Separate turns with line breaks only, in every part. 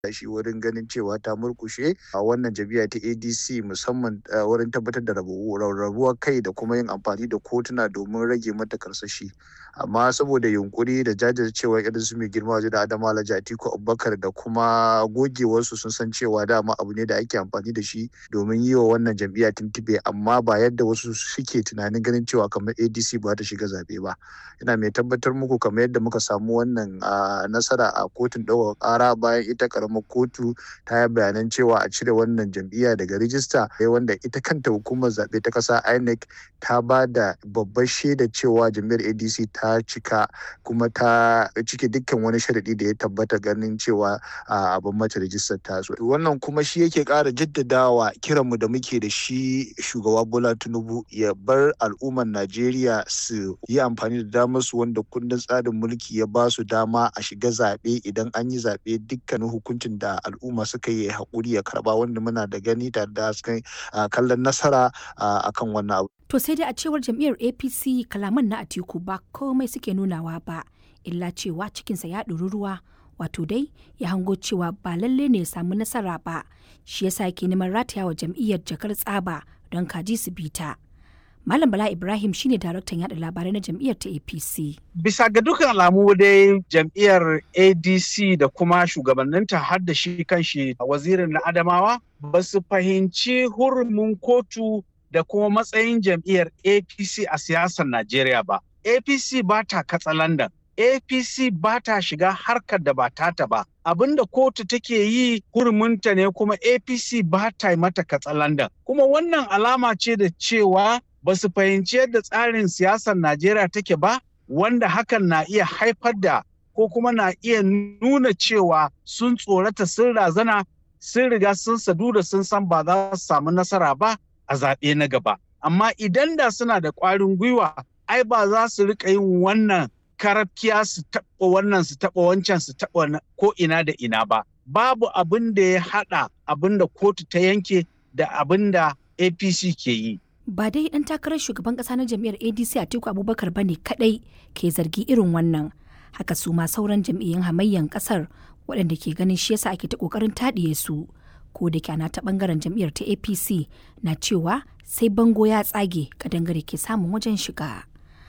shi wurin ganin cewa ta murkushe a wannan jam'iyya ta adc musamman wurin tabbatar da rarrabuwar kai da kuma yin amfani da kotuna domin rage mata karsashi amma saboda yunkuri da jajircewa irin su mai girma waje da adama alhaji atiku abubakar da kuma gogewarsu sun san cewa dama abu ne da ake amfani da shi domin yi wa wannan jam'iyya tuntube amma ba yadda wasu suke tunanin ganin cewa kamar adc ba ta shiga zabe ba ina mai tabbatar muku kamar yadda muka samu wannan nasara a kotun ɗaukar ƙara bayan ita karamar kotu ta yi bayanan cewa a cire wannan jam'iyya daga rijista wanda ita kanta hukumar zaɓe ta ƙasa inec ta ba da babbar shaida cewa jam'iyyar adc ta cika kuma ta cike dukkan wani sharaɗi da ya tabbata ganin cewa abin mata rijistar ta so wannan kuma shi yake ƙara jaddadawa kiranmu da muke da shi shugaba bola tinubu ya bar al'ummar najeriya su yi amfani da damar su wanda kundin tsarin mulki ya ba su dama a shiga zaɓe idan an yi zaɓe dukkanin hukuncin da al'umma suka yi haƙuri ya karba wanda muna da gani tare da kallon nasara akan wannan abu.
To sai dai a cewar jam'iyyar APC kalaman na Atiku ba komai suke nunawa ba illa cewa cikinsa ya ɗori ruwa wato dai ya hango cewa ba lalle ne ya samu nasara ba shi yasa yake neman rataya wa jam'iyyar jakar tsaba don kaji su bita. Malam Bala Ibrahim shine daraktan yada labarai na jam'iyyar ta APC.
Bisa ga dukkan alamu dai jam'iyyar ADC da kuma shugabanninta har da shi kanshi wazirin na Adamawa ba su fahimci hurumin kotu da kuma matsayin jam'iyyar APC a siyasar Najeriya ba. APC ba ta katsalandan. APC ba ta shiga harkar da ba tata ba. Abinda kotu take yi hurumunta ne kuma APC ba ta mata katsalandan. Kuma wannan alama ce da cewa ba su fahimci yadda tsarin siyasar Najeriya take ba, wanda hakan na iya haifar da ko kuma na iya nuna cewa sun tsorata sun razana sun riga sun sadu da sun san ba za su samu nasara ba a zaɓe na gaba. Amma idan da suna da ƙwarin gwiwa, ai ba za su riƙa yin wannan karafkiya su taɓa wannan su taɓa wancan su taɓa ko ina da ina ba. Babu abin da ya haɗa abin da kotu ta yanke da abin da APC ke yi.
ba dai dan takarar shugaban kasa na jam'iyyar adc atiku abubakar ba ne kadai ke zargi irin wannan haka su ma sauran jam'iyyun hamayyan kasar waɗanda ke ganin shi yasa ake ta kokarin taɗiye su ko da kyana ta bangaren jam'iyyar ta apc na cewa sai bango ya tsage kadangare ke samun wajen shiga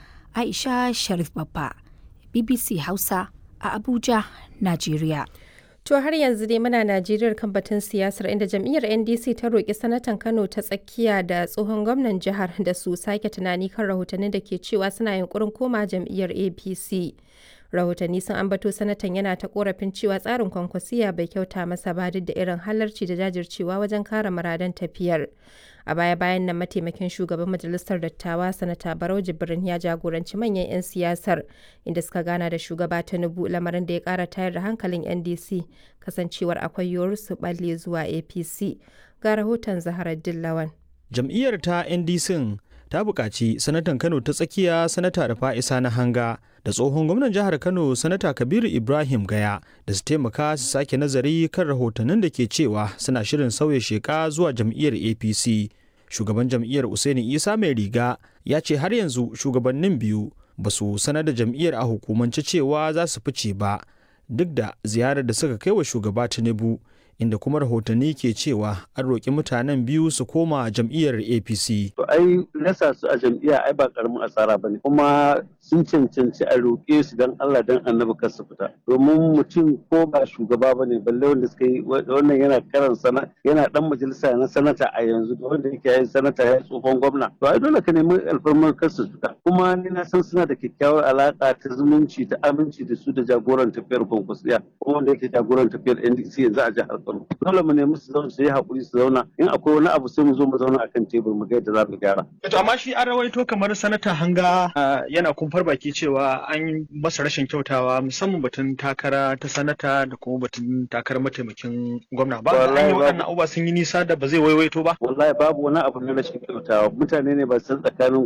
aisha sharif babba bbc hausa a abuja najeriya
To har yanzu dai muna Najeriya kan batun siyasar inda jam'iyyar NDC ta roƙi sanatan Kano ta tsakiya da tsohon gwamnan jihar da su sake tunani kan rahotannin da ke cewa suna yunkurin koma jam'iyyar APC. Rahotanni sun ambato sanatan yana ta korafin cewa tsarin kwankwasiya bai kyauta masa ba duk da irin halarci da jajircewa wajen kare muradan tafiyar. A baya-bayan nan mataimakin shugaban majalisar dattawa sanata Barau Jibrin ya jagoranci manyan 'yan siyasar inda suka gana da shugaba Tinubu lamarin da ya kara tayar da hankalin NDC kasancewar akwai yiwuwar su balle zuwa APC. Ga rahoton Zaharar Dillawan.
Jam'iyyar ta NDC ta buƙaci sanatan Kano ta tsakiya sanata da fa'isa na hanga da tsohon gwamnan jihar Kano sanata Kabiru Ibrahim Gaya da su taimaka su sake nazari kan rahotannin da ke cewa suna shirin sauya sheka zuwa jam'iyyar APC. Shugaban jam'iyyar Usaini Isa mai riga ya ce har yanzu shugabannin biyu ba su sanar da jam'iyyar a hukumance cewa za su fice ba duk da ziyarar da suka kai wa shugaba Tinubu inda kuma rahotanni ke cewa an roƙi mutanen biyu su koma jam'iyyar apc
to ai nasa su a jam'iyya ai ba karamin asara bane kuma sun cancanci a roƙe su dan Allah dan annabi kar su fita domin mutum ko ba shugaba bane balle wanda suka yi wannan yana karan sana yana dan majalisa na sanata a yanzu da wanda yake yin sanata ya tsohon gwamna to ai dole ka nemi alfarmar kar su fita kuma ni na san suna da kyakkyawar alaka ta zumunci ta aminci da su da jagoran tafiyar kwankwasiya ko wanda yake jagoran tafiyar NDC yanzu a jihar Kano dole mu nemi su zauna su yi hakuri su zauna in akwai wani abu sai mu zo mu zauna akan tebur mu ga yadda za mu gyara
to amma shi an rawaito kamar sanata hanga yana kumfar baki cewa an masa rashin kyautawa musamman batun takara ta sanata da kuma batun takarar mataimakin gwamna ba an yi waɗannan abubuwa sun yi nisa da ba zai waiwaito ba
wallahi babu wani abu na rashin kyautawa mutane ne ba san tsakanin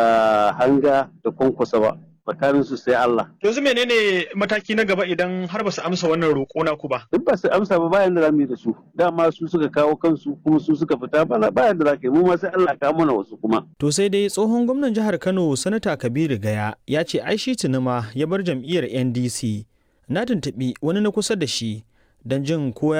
hanga da kwankwasa ba tsakanin su sai Allah.
Yanzu menene mataki na gaba idan har ba su amsa wannan roƙo na ku ba?
Duk ba su amsa ba bayan da za mu yi da su. Dama su suka kawo kansu kuma su suka fita bana bayan da za ka yi mu ma sai Allah ka mana wasu kuma.
To sai dai tsohon gwamnan jihar Kano Sanata Kabiru Gaya ya ce ai shi tunuma ya bar jam'iyyar NDC. Na tuntuɓi wani na kusa da shi don jin ko